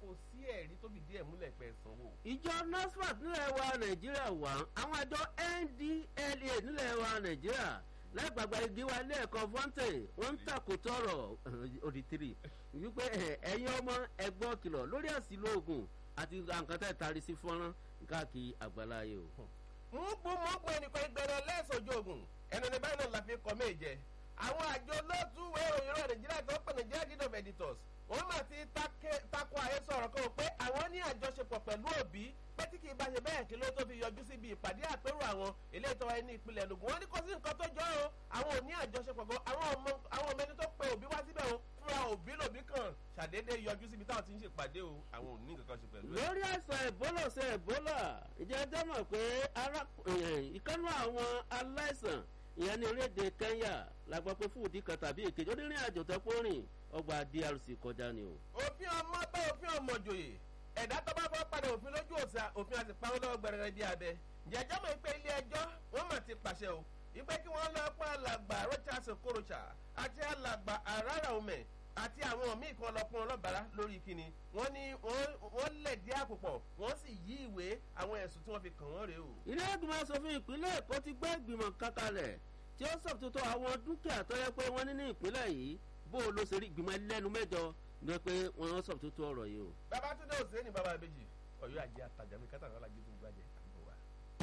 kò sí ẹ̀rí tó fi díẹ̀ múlẹ̀ pẹ̀ sanwó. ìjọ NASFAT nílẹ̀ wa nàìjíríà wà àwọn àjọ NDLEA nílẹ̀ wa nàìjíríà lágbàgbà igi wa ilé ẹ̀kọ́ fọ́ńtè wọ́n ń tàkò tọrọ òdì tìrì wípé ẹ̀yin ọmọ ẹ̀gbọ́n kìlọ̀ lórí àsìlò oògùn àti nǹkan tẹ̀ tari sí fọ́nrán káàkiri àgbáláyé o. mú bú mú bú ẹnìkan ìgbẹ́rẹ́ lẹ́sọ̀jọ́ ogun ẹnu ní báyìí náà la fi kọ́ méje àwọn àjọ olóòtúwé òyìnbó nàìjíríà tó pè Nigeria Guild of Editors wọ́n mà ti takò àhesọ ọ̀rọ̀ kan pé àwọn ní àjọṣepọ̀ pẹ̀lú òbí pé tí kì í bá ṣe bẹ́ẹ̀ kí ló tó fi yọjú síbi ìpàdé àpérò àwọn ilé ìtọ́wá ní ìpínlẹ̀ Enugu wọ́n ní kò sí nǹkan tó jọ o àwọn ò ní àjọṣepọ̀ gan àwọn ọmọ àwọn ọmọ ẹni tó pe òbí wá síbẹ̀ o fúnra òbí lòbí kan ṣàdédé yọjú síbi táwọn ti ń ṣèpàdé o àwọn ò ní nǹkan kan ṣe pẹ̀lú ẹ̀. lórí àìsàn ẹ̀bólà ṣe ẹ̀bólà ìjẹ́ ẹjọ́ mọ̀ pé ìkànnì àwọn aláìsàn ìyẹn ní orílẹ̀-èdè Kenya la gbọ́ pé fúdì kan tàbí èkejì onírìn àjò tó pọ̀ rìn ọgbà DRC kọjá ni o. òfin ọmọ bá òfin ọmọ jòyè ẹ̀dá tó bá fọ́ padà òfin lójú òsà òfin àti pàwọn lọ́wọ́ gbẹrẹrẹ bí abẹ jẹjọ́ mọ̀ pé ilé ẹjọ́ wọ́n mà ti pàṣẹ o ìpè kí wọ́n lọ pa alàgbà Rochas Okorocha àti alàgbà Arara Ome àti àwọn míì kan lọ pọn ọlọ́bàárà lórí kíni wọ́n ní wọ́n lẹ̀dí àpòpọ̀ wọ́n sì yí ìwé àwọn ẹ̀sùn tí wọ́n fi kàn wọ́n rèé o. ilé ìgbìmọ̀ asòfin ìpínlẹ̀ Èkó ti gbé ìgbìmọ̀ kankalẹ̀ tí ó ṣàtúntò àwọn dúkìá tó yẹ pé wọ́n ní ní ìpínlẹ̀ yìí bó o ló ṣe rí ìgbìmọ̀ ẹlẹ́nu mẹ́jọ ní pé wọ́n ṣàtúntò ọ̀rọ̀ yìí o. Babátúndé Òsè ní bàbá ìbejì Ọ̀yọ́ àjẹ àtàjà mi kátà ní ọlájú tó gbàjẹ.